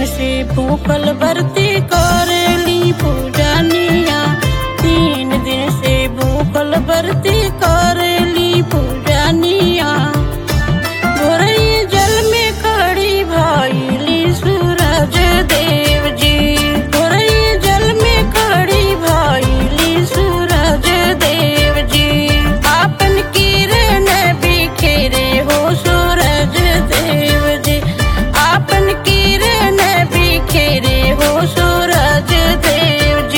से भूखल बरती करेली पूजनिया तीन दिन से भूखल बरती करेली पूजनिया भोरई जल में खड़ी भइली सूरज देव जी भोरई जल में खड़ी भइली सूरज देव जी आपन किरण बिखेरे हो सूरज देव जी आपन किरण बिखेरे हो सूरज देव जी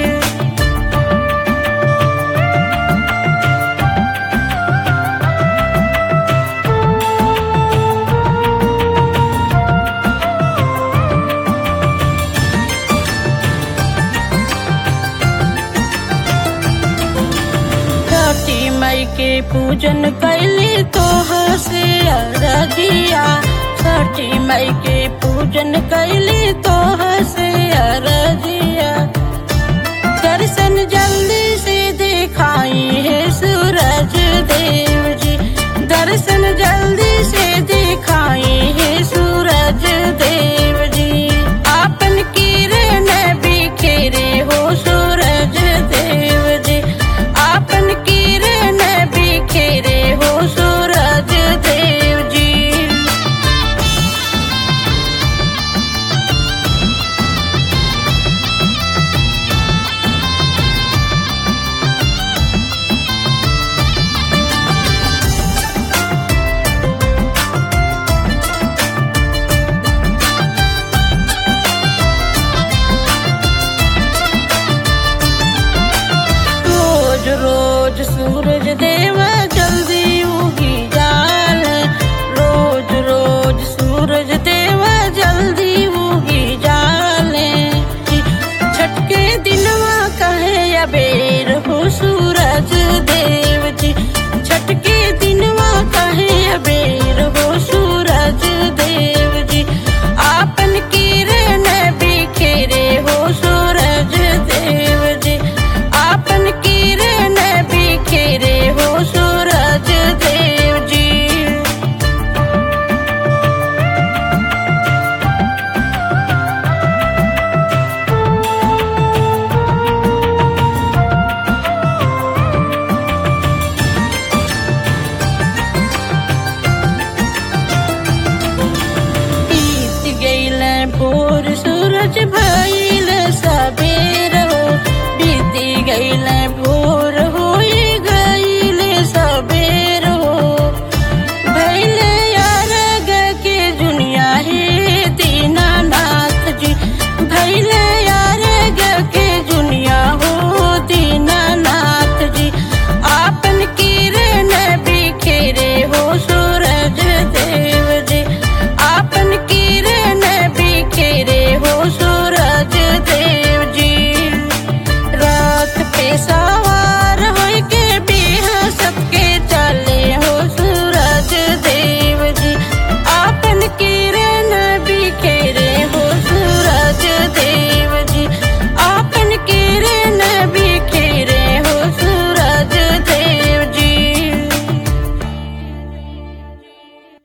छठी मई के पूजन कैली तो हसे अरगिया छठी मई के पूजन कैली तो हसे अरगिया दर्शन जल्दी से दिखाई है सूरज देव जी दर्शन जल्दी